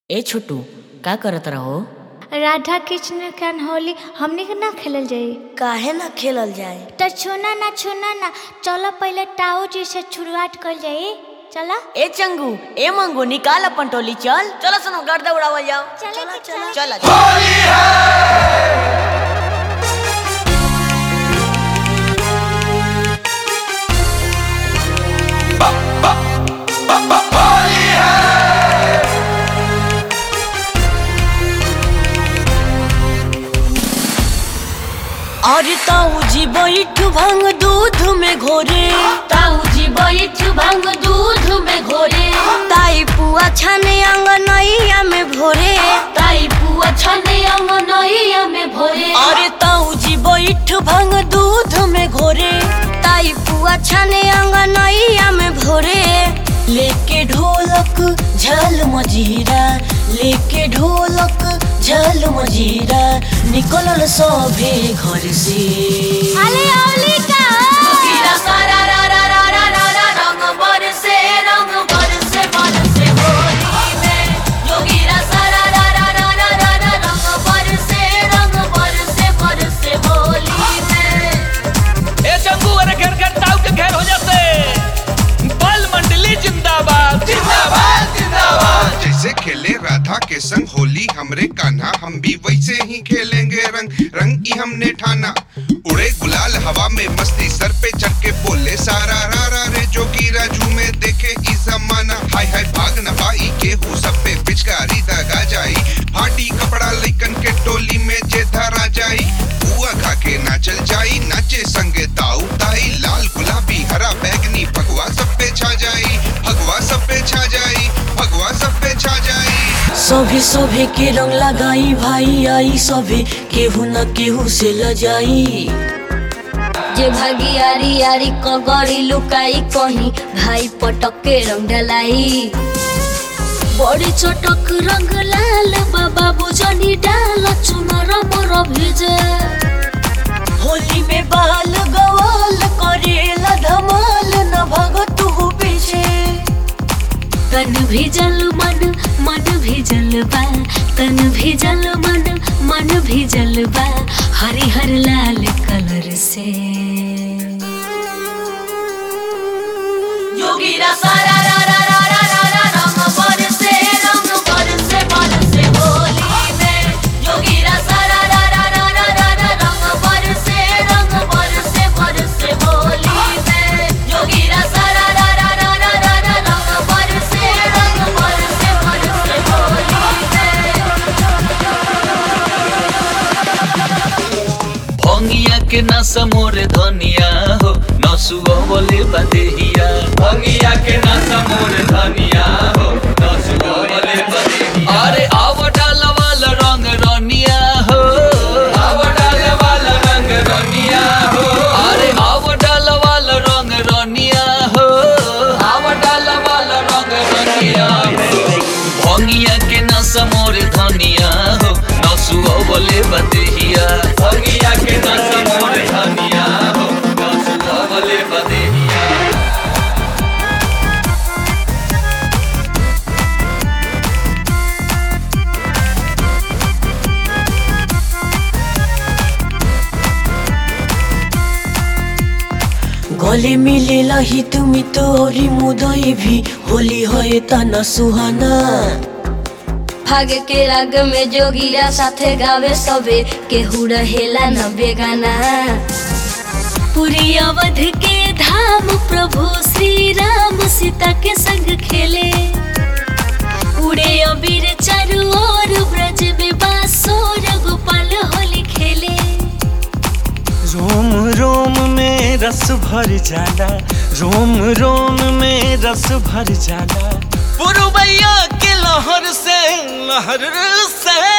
ए छोटू का करत रहो राधा कृष्ण के होली हमनी के ना खेलल जाई काहे ना खेलल जाए तो छूना ना छूना ना चलो पहले टाऊ जी से शुरुआत कर जाई चला ए चंगू ए मंगू निकाल अपन टोली चल चलो सुनो गर्दा उड़ावल जाओ चला चला चल अरे ताऊ जी बैठ भांग दूध में घोरे ताऊ जी बैठ भांग दूध में घोरे ताई पुआ छाने अंगनैया में भोरे ताई पुआ छने अंगनैया में भोरे अरे ताऊ जी बैठ भांग दूध में घोरे ताई पुआ छाने अंगनैया में भोरे लेके ढोलक झल मजीरा लेके ढोलक झल मजीरा निकलल सभे घर से अरे औली का गिरा सारा रा रा रा रा रा रा रंग बरसे रंग बरसे बरसे होली में योगीरा सारा रा रा रा रा रा रा रंग बरसे रंग बरसे बरसे होली में ए चंगू अरे घेर घेर ताऊ के घेर हो जाते बल मंडली जिंदाबाद जिंदाबाद जिंदाबाद जैसे खेले राधा के संग होली हमरे कान्हा हम भी वैसे ही खेलेंगे रंग रंग की हमने ठाना उड़े गुलाल हवा में मस्ती सर पे चढ़ के बोले सारा रा रा रे जो की राजू में देखे ई जमाना हाय हाय भाग न पाई के हु सब पे पिचकारी दगा जाई फाटी कपड़ा लइकन के टोली में जे धरा जाई बुआ खा के नाचल जाई नाचे संगे ताऊ ताई लाल गुलाबी हरा बैगनी भगवा सब पे छा जाई भगवा सब पे छा जाई भगवा सब पे छा जाई सभे सभे के रंग लगाई भाई आई सभे केहू न केहू से लजाई जे भागी आरी आरी कगड़ी लुकाई कहीं भाई पटक के रंग ढलाई बड़ी चटक रंग लाल बाबा बुझनी डाल चुनर मोर भिजे होली में बाल गवाल करेला धमाल न भगत हु पीछे तन भिजल मन मन भिजल बा तन भिजल मन मन भिजल बा हरिहर लाल कलर से योगीरा सारा रा रा रा रा रा रा रंग बरसे रंग बरसे बरसे होली में योगीरा सारा रा रा रा रा रा रा रंग बरसे रंग बरसे बरसे होली में योगीरा सारा रा रा रा रा रा रा रंग बरसे रंग बरसे बरसे होली में भंगिया के नशा मोरे धनिया हो नसुआ बोले बदेहिया भंगिया के नशा मोरे धनिया हो नसुआ बोले बदेहिया अरे आव डाल वाला रंग रनिया हो आव डाल वाला रंग रनिया हो अरे आव डाल वाला रंग रनिया हो आव डाल वाला रंग रनिया हो भंगिया के नशा मोरे धनिया हो नसुआ बोले बदेहिया भंगिया के नशा मोरे धनिया हो नसुआ बोले बदेहिया गले मिलेला ही तुमी तोरी मुदई भी होली है तना सुहाना भाग के राग में जोगिया साथे गावे सबे केहू रहेला न बेगाना पूरी अवध के धाम प्रभु श्री राम सीता के संग खेले उड़े अबीर चारू ओर ब्रज में बासोर गोपाल होली खेले रोम रोम में रस भर जाला रोम रोम में रस भर जाला पुरबैया के लहर से लहर से